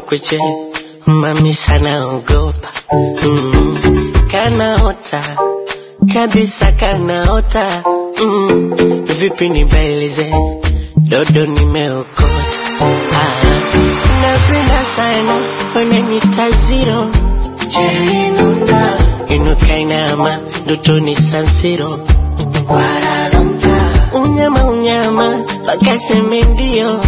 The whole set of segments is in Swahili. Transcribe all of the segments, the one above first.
kweche mami sana ogopa mm. kanaota kabisa kanaota mm. vipi nibailize dodo nimeokota ah. napenda sana wananita ziro jerinunda inuka inama ndotoni sansiro unyama unyama wakaseme ndio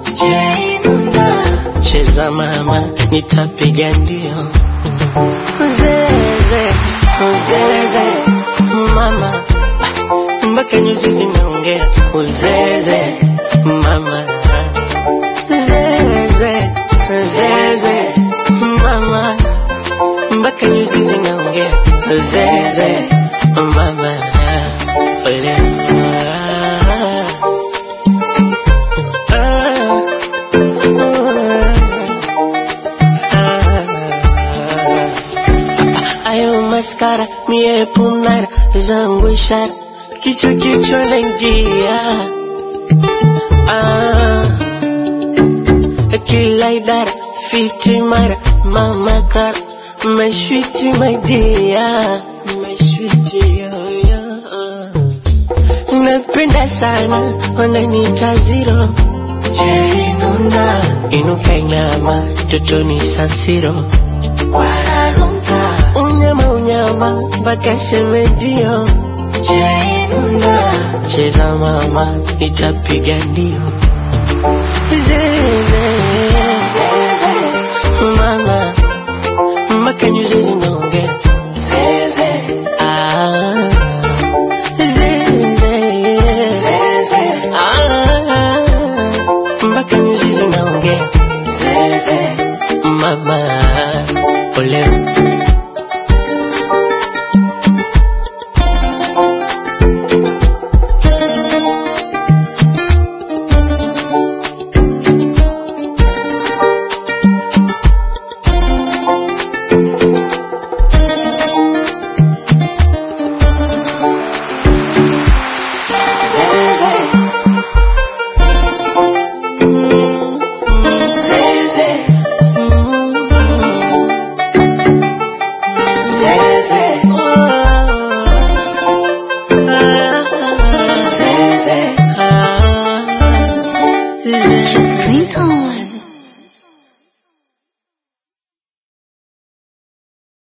cheza mama nitapiga ndio uzeze uzeze mama mpaka nyuzi zimeongea uzeze mama zeze zeze mama mpaka nyuzi zinaongea zeze mama ole ayo maskara mie pumnara zangu ishara kichwa kichwa naingia ah, kila idara fiti mara mama kara mashwiti maidia mashwiti yoyo napenda sana wananiita ziro jerinunda inuka inama totoni sansiro unyama unyama mpaka semedio cheza mama itapiga ndio zeze mama mpaka nyuzi zinaongea Ah, zeze. Ah, mpaka nyuzi zinaongea mama oleo